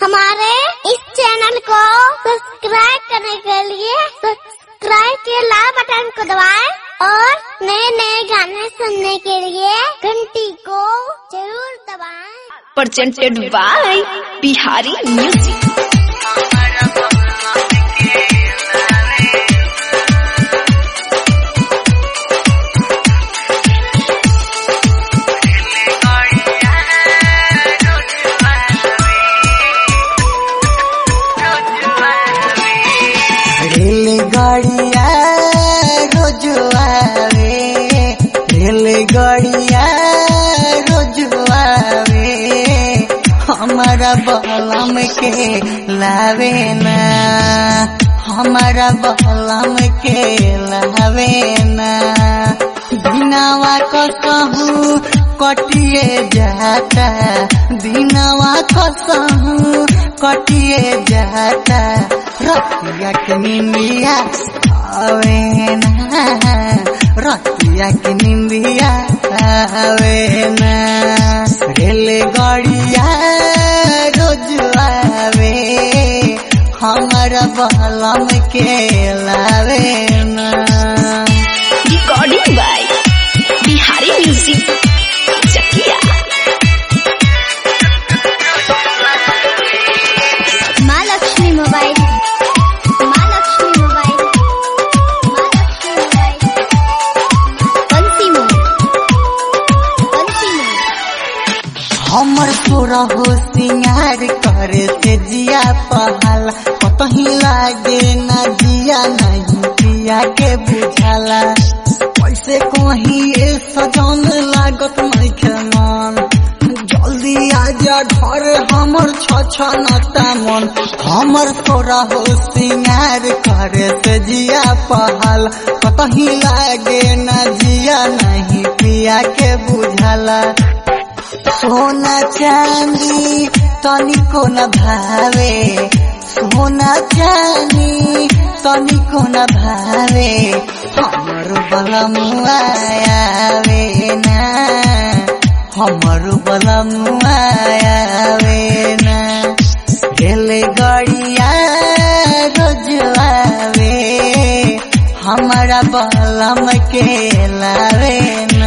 हमारे इस चैनल को सब्सक्राइब करने के लिए सब्सक्राइब के लाल बटन को दबाएं और नए नए गाने सुनने के लिए घंटी को जरूर दबाएं। presented by Bihari Music. रेलगाड़िया रोज आवे रेलगाड़िया रोज आवे हमारा बलम के लावे ना हमारा बलम के लावे ना दिनावा कसहू कटिए जाता दिनावा कसहू कटिए जाता रतिया के निंदिया आवे ना रतिया के निंदिया आवे ना रेलगाड़िया रोज आवे हमारा बलम के लावे ना Recording by Bihari Music. Chakia. माँ लक्ष्मी मोबाइल माँ लक्ष्मी मोबाइल माँ Lakshmi mobile Bansi mobile Bansi mobile हमर तोरा हो सिंगार करे से जिया पहल कतही लागे ना जिया नहीं पिया के बुझाला कैसे कहीं ए सजन लागत नहीं मन जल्दी आजा घर हमर छछनता मन हमर तोरा हो सिंगार करे से जिया पहल कतही लागे ना जिया नहीं पिया के बुझाला सोना चांदी तनिको न भावे सोना चांदी तनिको न भावे हमर बलमुआ आवे ना हमर बलमुआ आवे ना गेले गड़िया रोज आवे हमारा बलम के लावे ना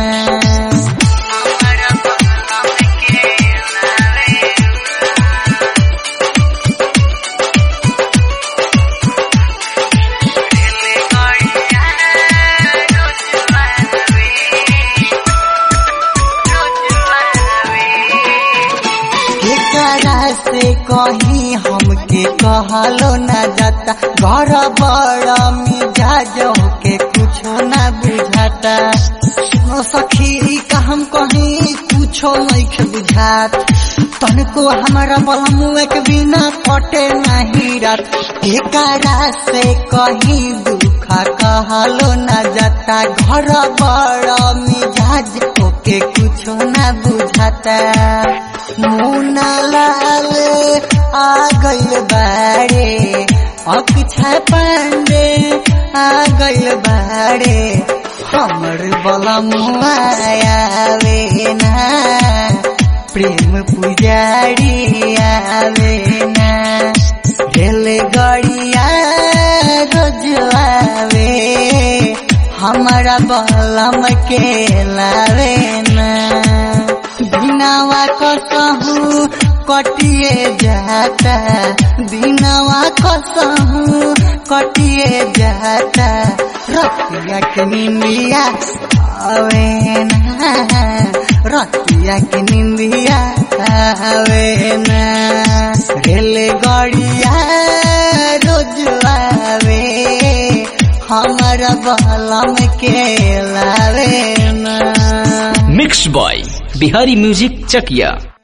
केकरा से कहीं हमके कहलो न जाता घर बड़ा मिजाज के कुछो न बुझाता सुनो सखी का हम कहीं कुछो नहीं बुझात तनको हमारा बलमुआ के बिना कटे नहीं रात केकरा से कहीं दुख कहलो न जाता घर बड़ा मिजाज के कुछो न बुझाता मुना लाल आ गइल बाड़े अक्षय पांडे आ गइल बाड़े हमर बलमुआ आवे ना प्रेम पुजारी आवे ना रेलगाड़िया रोज आवे हमारा बलम के लावे ना दिनावा कसहू कटिए जाता दिनावा कसहू कटिए जाता रतिया के निंदिया आवे ना रतिया के निंदिया आवे ना रेलगाड़िया रोज आवे हमारा बलम के लावे ना मिक्स बॉय बिहारी म्यूजिक चकिया